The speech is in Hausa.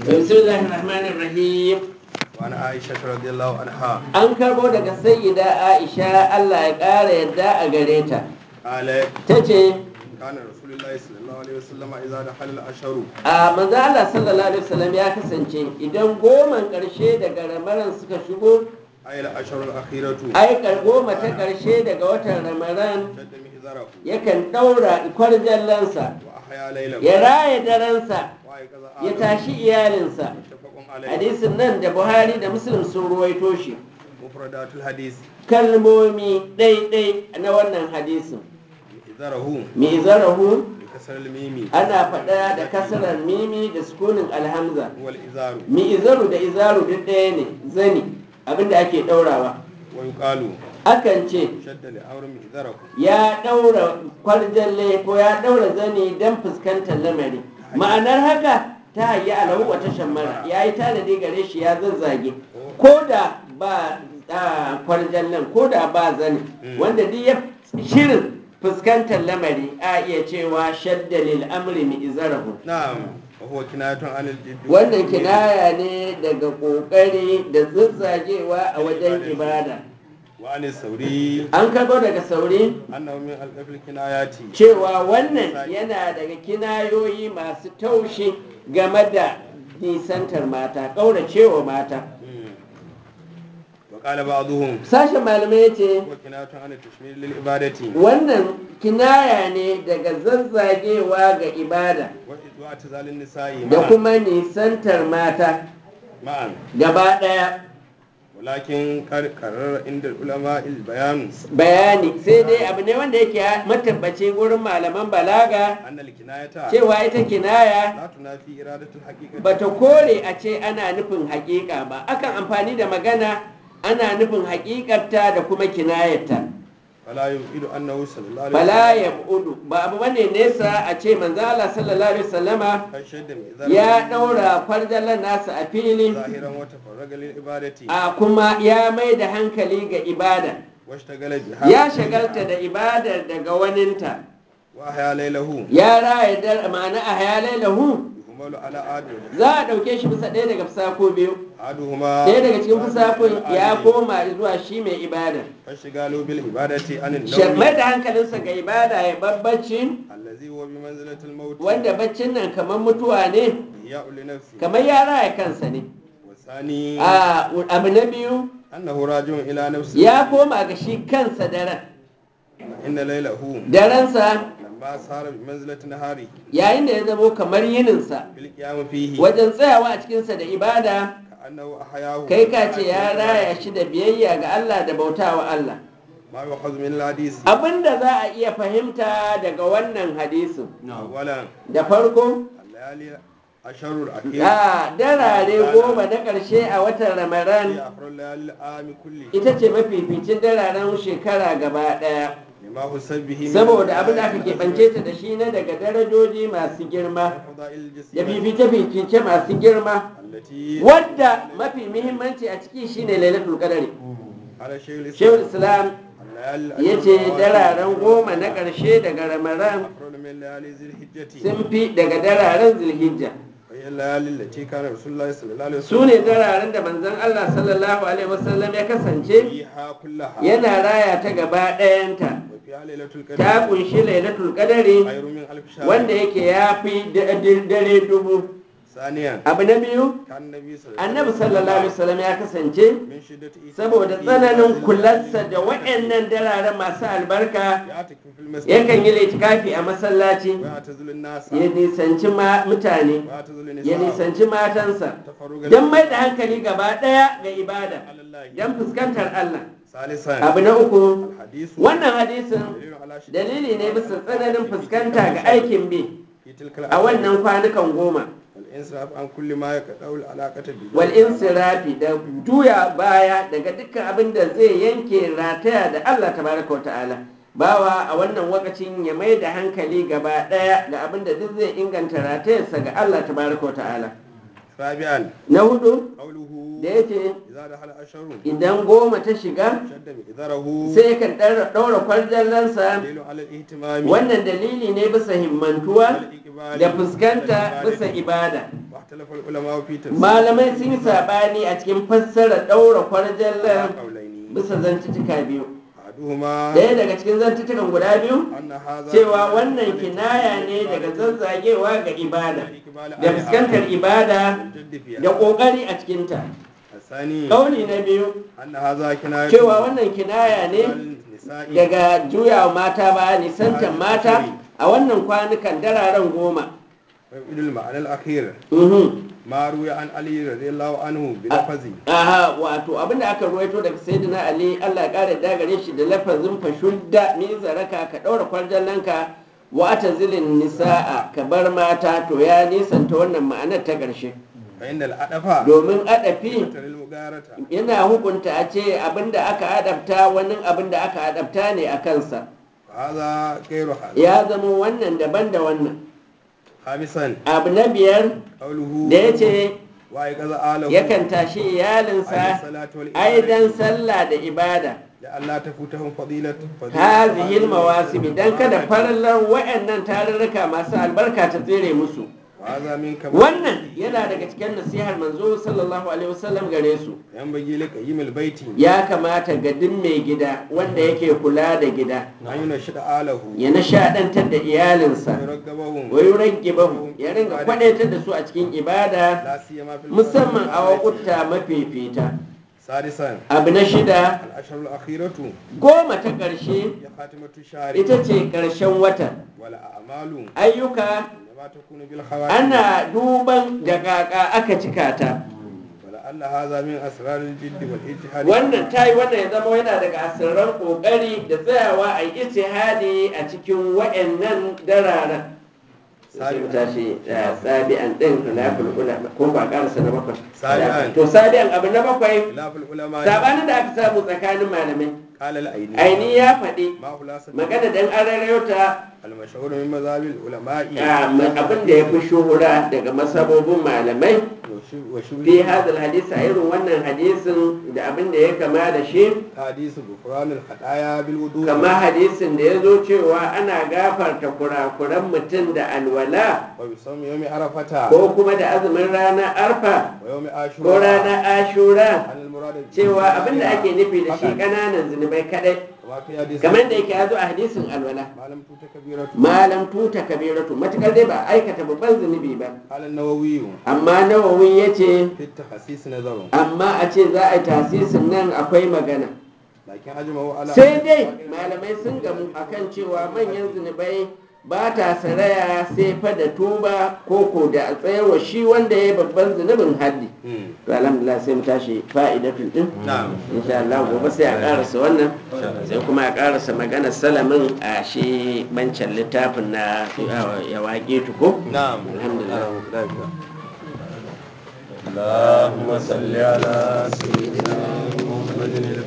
بسم الله الرحمن الرحيم وعن عائشة رضي الله عنها an karbo daga sayyida aisha allah ya ƙara yadda a gare ta قالت ta ce كان رسول الله صلى الله عليه وسلم إذا دخل الأشهر a manzo allah sallallahu alaihi wasallam ya kasance idan goman ƙarshe daga ramaran suka shigo أي الأشهر الأخيرة aikar goma ta ƙarshe daga watan ramaran شد مئزره yakan ɗaura kwarjallansa وأحيا ليله ya raya daransa وأيقظ ya آدم tashi iyalinsa متفق عليه hadisin nan da buhari da muslim sun ruwaito shi مفردات الحديث kalmomi ɗaiɗai na wannan hadisin مئزره mi'zarahu بكسر الميم ana faɗa da kasarar mimi da sukunin alhamza هو الإزار mi'izaru da izaru duk ɗaya ne zani abinda ake ɗaurawa ويقال akan ce شد لأمر مئزره ya ɗaura kwarjalle ko ya ɗaura zani don fuskantar lamari ma'anar haka ta hayi alahu wata shammara ya yi tanadi gare shi ya zazzage ko da ba a, kwarjallen ko da ba zani wanda duk ya shirin fuskantar lamari a iya cewa shadda lil amri mi izarahu نعم وهو كناية عن الجد wannan kinaya ne daga kokari da zazzagewa a wajen ibada وعن الثوري an karbo daga sauri أنه من ألف الكنايات cewa wannan yana daga kinayoyi masu taushi game da nisantar mata ƙauracewa mata مم. وقال بعضهم sashen malamai ya ce هو كناية عن التشمير للعبادة wannan kinaya ne daga zazzagewa ga ibada واعتزال النساء da معا kuma nisantar mata معا gaba ɗaya ولكن قد قرر عند العلماء البيان bayani sai dai abu ne wanda yake matabbaci gurin malaman balaga أن الكناية cewa ita kinaya لا تنافي إرادة الحقيقة bata kore a ce ana nufin hakika ba akan amfani da magana ana nufin hakikarta da kuma kinayarta فلا يبعد أنه صلى الله عليه fala وسلم ya budu ba abu bane nesa a ce manzo Allah sallallahu alaihi wasallama قد شد مئزره ya daura kwarjallan nasa a fili ظاهرا وتفرغ للعبادة a kuma ya mai da hankali ga ibada واشتغل بها ya shagalta da ibadar daga waninta وأحيا ليله ya raya dar ma'ana a hayalai lahu يهمل على آدم za a ɗauke shi bisa ɗaya daga fusako biyu أحدهما ɗaya daga cikin fusakon ya العالم koma zuwa shi mai ibada فاشتغاله بالعبادة عن mai النوم da hankalinsa ga ibada ya babbaci الذي هو بمنزلة الموت wanda baccin nan kamar mutuwa ne إحياء لنفسه kamar ya raya kansa ne والثاني a abu na biyu أنه راجع إلى نفسه ya koma ga shi kansa daren إن ليله darensa لما صار بمنزلة نهاره yayin da ya zamo kamar yininsa بالقيام فيه wajen tsayawa a cikinsa da ibada كأنه أحياه kai ka ce ya raya shi da biyayya ga Allah da bautawa Allah ما يؤخذ من الحديث abinda za a iya fahimta daga wannan hadisin أولا da farko الليالي أشهر الأخير a darare goma na ƙarshe a watan ramadan هي أفضل الليالي العام كله ita ce mafificin dararen shekara gaba ɗaya لما حسب به من saboda abin da aka الآيات keɓance ta da shi na daga darajoji masu girma والفضائل da الجسيمة fifice-fifice masu girma التي wadda mafi muhimmanci a ciki shine lailatul qadari على شيخ shehu الإسلام islam الليالي ya الأشهر ce الأواخر dararen goma na ƙarshe daga ramadan أفضل من ليالي ذي الحجة sun fi daga dararen zulhijja وهي الليالي التي كان رسول الله صلى الله عليه su ne dararen da manzon allah sallallahu alaihi wasallam ya kasance فيها كلها yana raya ta gaba ɗayanta وفيها ليلة القدر ta kunshi lailatul qadari خير من ألف شهر wanda yake ya fi da- da- dare dubu ثانيا abu na biyu كان النبي صلى الله عليه annabi وسلم sallallahu alaihi wasallam ya kasance من شدة إيثاره saboda في tsananin هذه kularsa da الليالي waɗannan dararen masu albarka يعتكف في المسجد yakan yi litikafi a masallaci ويعتزل الناس ya nisanci ma- mutane ويعتزل ya النساء nisanci matansa تفرغا don mai da hankali gaba ɗaya ga ibada على الله don fuskantar Allah ثالثا abu na uku الحديث wannan hadisin دليل على شدة dalili ne bisa tsananin في fuskanta تلك ga aikin bi في تلك a wannan kwanukan goma والإنصراف عن كل ما يقطع العلاقة بالله wal insirafi da juya baya daga dukkan abin da zai yanke rataya da Allah tabaraka wa ta'ala bawa a wannan wakacin ya mai da hankali gaba daya ga abin da duk zai inganta ratayarsa ga Allah tabaraka wa ta'ala رابعا na hudu قوله da yake إذا دخل أشهر idan goma ta shiga شد مئذره sai kan ɗaura kwarjallansa دليل على الاهتمام wannan dalili ne bisa himmantuwa والإقبال da fuskanta على bisa العبادة ibada اختلف العلماء في تفسير malamai sun yi sabani a cikin fassara ɗaura kwarjallan قولين bisa zantuttuka biyu أحدهما ɗaya daga cikin zantuttukan guda biyu أن هذا cewa wannan kinaya ne daga zazzagewa ga ibada da fuskantar ibada الجد فيها da ƙoƙari a cikinta الثاني ƙauni na biyu أن هذا كناية cewa wannan kinaya ne النساء daga juyawa mata ba nisantan mata a wannan kwanukan dararen goma ويبدو المعنى الأخير Mhm. ما روي عن علي رضي الله عنه بلفظ aha wato abinda aka ruwaito daga sayyidina ali Allah ya kare da gare shi da lafazin fashudda min zaraka ka daura kwarjallanka wa atazilin nisaa ka bar mata to ya nisanta wannan ma'anar ta ƙarshe فإن الأدفع domin adafi ترى المغارة yana hukunta a ce abinda aka adabta wani abinda aka adabta ne a kansa وهذا غير هذا ya zama wannan daban da wannan خامسا abu na biyar قوله da ya ce وأيقظ آله yakan tashi iyalinsa aidan sallah da ibada لئلا تفوتهم فضيلة فضيلة hazihil mawasimi dan kada farallar wayannan tarurruka masu albarka ta tsere musu وهذا من كمال wannan yana daga cikin nasihar manzo sallallahu alaihi wasallam gare su ينبغي لقيم البيت ya kamata ga duk mai gida wanda yake kula da gida أن ينشد آله ya nishadantar da iyalinsa ويرغبهم wa yuraggibahu ya ringa kwadaitar da su a cikin ibada لا سيما في musamman a الفترة wakuta mafifita سادسا abu na shida الأشهر الأخيرة goma ta ƙarshe هي خاتمة الشهر ita ce ƙarshen wata والأعمال ayyuka إنما تكون بالخواتم ana duban da kaka aka cika ta ولعل هذا من أسرار الجد والاجتهاد wannan ta yi wannan ya zama yana daga asirran kokari da tsayawa a yi ijtihadi a cikin wa'annan dararen sai mu tashi da sabi'an din khilaful ulama ko ba karasa na bakwai Sabi'an. to sabi'an abu na bakwai خلاف العلماء sabanin da aka samu tsakanin malamai قال الأيني aini ya faɗi ما خلاصة magana dan an rarrayo ta المشهور من مذاهب العلماء abin da ya fi shuhura daga masabobin malamai وشو- وشو fi hadal hadisi a irin wannan hadisin da abin da ya kama da shi حديث غفران الخطايا بالوضوء kama hadisin da ya zo cewa ana gafarta kurakuran mutum da alwala وبصوم يوم عرفة ko kuma da azumin ranar arfa ويوم ko عاشوراء ranar ashura عن المراد cewa abin da ake nufi da shi فقط. ƙananan zunubai kadai كما في حديث kamar da yake ya zo a hadisin alwala ما لم توت كبيرة malam tuta kabiratu matukar dai ba a aikata babban zunubi ba قال النووي amma nawawi ya ce في التخصيص نظر amma a ce za a yi tasisin nan akwai magana لكن أجمعوا على sai dai malamai sun gamu akan cewa manyan zunubai ba ta saraya sai fa da tuba ko ko da a tsayarwa shi wanda ya yi babban zunubin haddi مم. to alhamdulillah sai mu tashi fa'idatun din نعم insha Allah gobe sai a karasa wannan sai kuma a karasa magana salamin a shi bancan littafin na ya waƙe tuko نعم alhamdulillah اللهم صل على سيدنا محمد